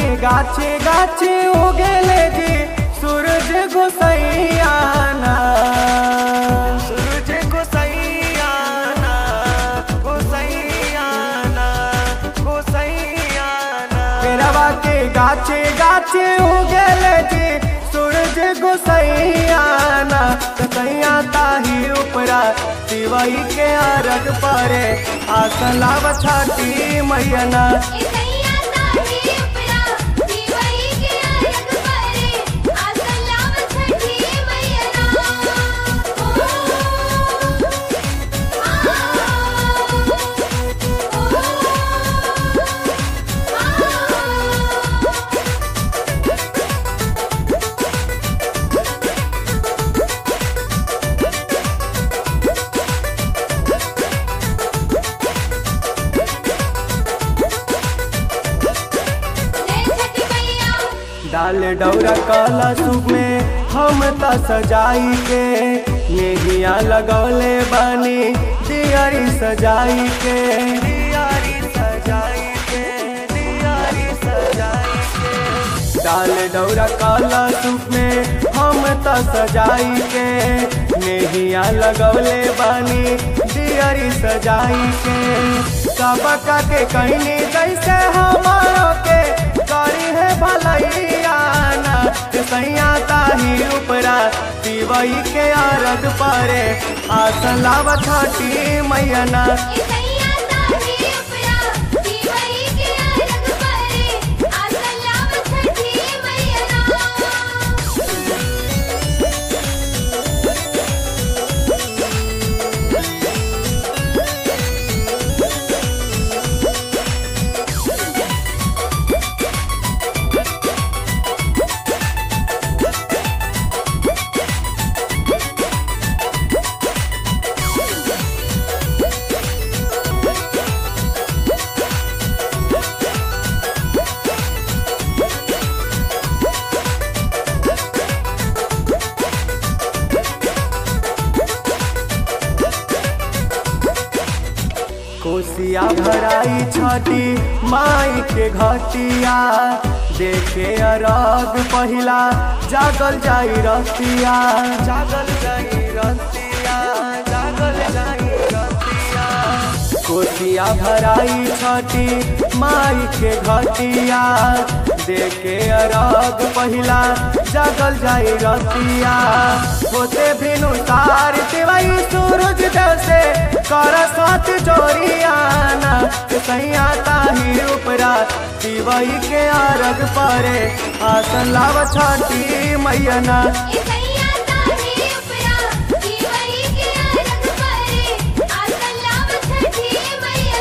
के गाछे गाछे उगेले जी सूरज गोसैयाना सूरज गोसैयाना गोसैयाना गोसैयाना केरवा के गाछे गाछे उगेले जी सूरज गोसैयाना कसैया ताही उपरा शिवई के अरग परे आसन लाव छाटी मैयना इसैया ताही उपरा दिवई के अलग परे आसन लाव छठी मैया जय छठी मैया डाल डौरा काला सूप में हम त सजाई के नेहिया लगौले बानी दियारी सजाई के दियारी सजाई के दियारी सजाई के डाल डौरा काला सूप में हम त सजाई के नेहिया लगौले बानी दियारी सजाई के सबका के कहनी जैसे हमारो के करी है भलैयाना सैया ताही उपरा शिवई के अरग परे आसन लाव छठी मैयना इसैया ताही उपरा दिवई के अलग परे आसन लाव छठी मैया कोसिया भराई छठी माई के घटिया देखे अरग पहिला जागल जाई रतिया जागल जाई रतिया जागल जाई रतिया कोसिया भराई छठी माई के घटिया देखे अरग पहिला जागल जाई रतिया होते भिनु तार देवाई सूरज जैसे कर साथ जोरियाना सैया ताही उपरा दिवई के अरग परे आसन लाव छठी मैयना इसैया ताही उपरा दिवई के अलग परे आसन लाव छठी मैया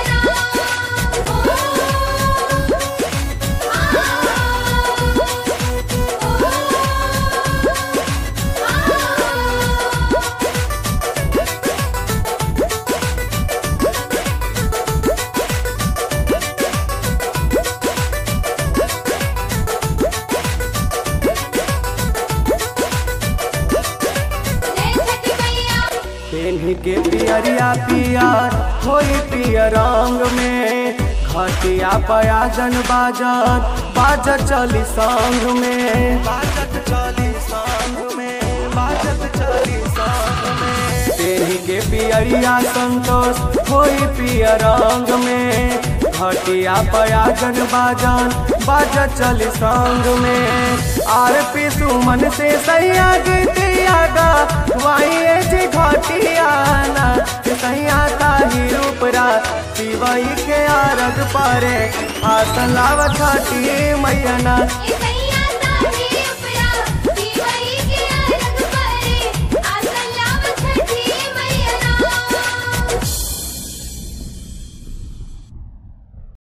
जय छठी मैया पेन्ही के पियरिया पियर होई पियर रंग में घटिया पयाजन बाजत बाजत चली संग में बाजत चली संग में बाजत चली संग में पेन्ही के पियरिया संतोष होई पियर रंग में घटिया पयाजन बाजन बाजत चली संग में आर पी सुमन से सैया गीतिया गा वाई जी घटियाना सैया ताही रूपरा शिवई के आरग परे आसन लाव छठी मैयना इसैया